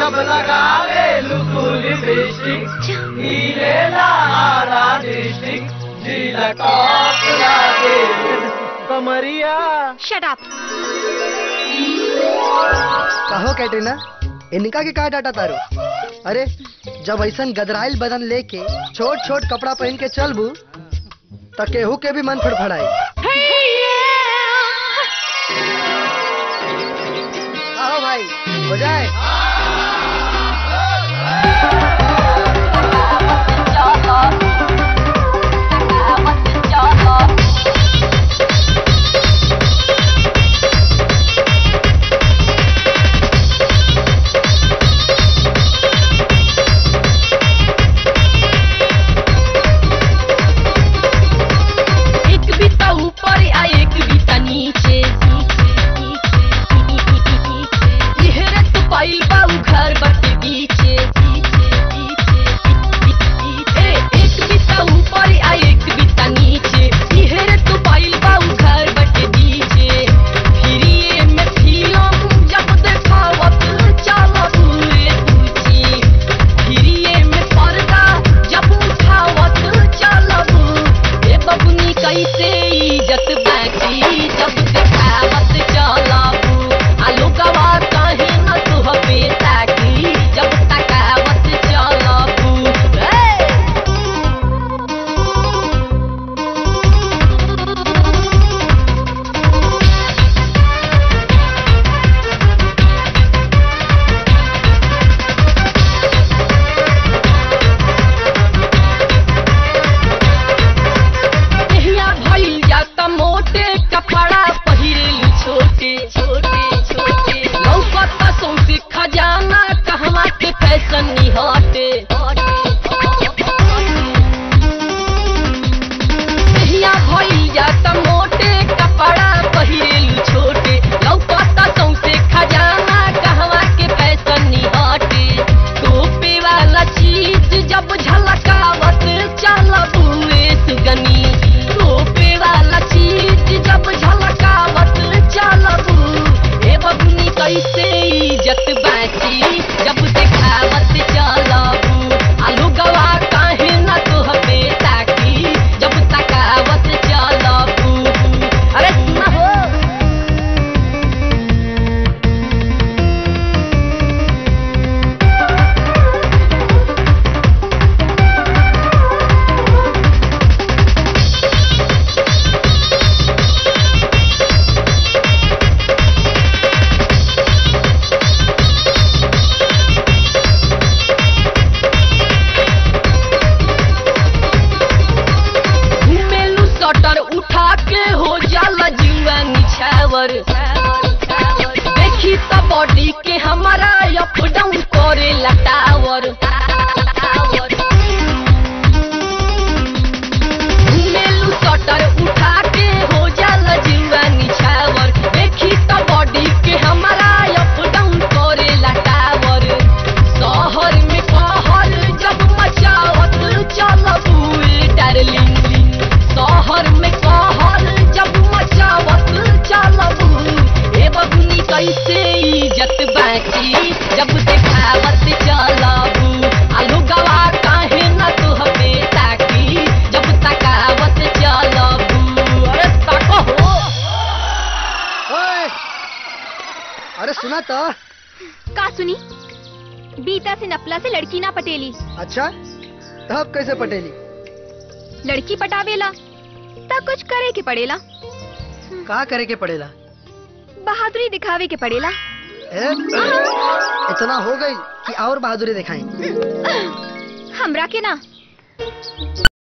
जब लगावे लुकुल लिपस्टिक हीलेला आरा डिस्ट्रिक्ट जिला टॉप लागे कमरिया शट अप कहो कैटरीना इनका के का डाटा तारू अरे जब ऐसा गदराइल बदन लेके छोट छोट कपड़ा पहन के चलबू त केहू के भी मन फड़फड़ाई आओ भाई हो जाए एक बीता ऊपर आ एक बीता नीचे इहरे तो पाइल बाऊ घर बटे बीचे ए, एक बीता ऊपर आ एक बीता नीचे इहरे तो पाइल बाऊ घर बटे बीचे फिरिए में फिल्म जब देखावत चलत हुए पूछी फिरिए में पर्दा जब उठावत चलबू ए बबुनी कैसे इज्जत बाकी जब देखावत चलबू आलू गवा काहे न तुह पे ताकी जब तकावत चलबू ए देहिया भइल जाता मोटे कपड़ा पहिरेलू छोटे छोटे छोटे लौकत सौंसे खजाना कहवा के फैशन निहटे देहिया भइल जाता मोटे कपड़ा पहिरेलू छोटे लौकत सौंसे खजाना कहवा के फैशन निहटे टोपे वाला चीज जब झलकावत चलबुए सुगनी टोपे वाला चीज जब झलकावत चलबू ए बबनी कैसे इज्जत बाची जब देखावत चलबू आलू गवा काहे न तोह पे ताकी जब तकावत चलबू अरे सुना हो घुमेलू सटर उठा के हो जाला जुआ निछावर देखी त बॉडी के हमारा अप डाउन करे लटावर घुमेलू सटर उठा के हो जाला जुआ निछावर देखी त बॉडी के हमारा अप डाउन करे लटावर शहर में कहर जब मचावत चलबू डार्लिंग शहर में कहर जब मचावत चलबू ए बबुनी कैसे इज्जत बाची जब देखावत चलबू आलू गवा काहे न तुह पे ताकी जब तकावत चलबू अरे तको हो ओए! अरे सुना तो का सुनी बीता से नपला से लड़की ना पटेली अच्छा तब कैसे पटेली लड़की पटावेला ता कुछ करे के पड़ेला का करे के पड़ेला बहादुरी दिखावे के पड़ेला ए? इतना हो गई कि और बहादुरी दिखाएं हमरा के ना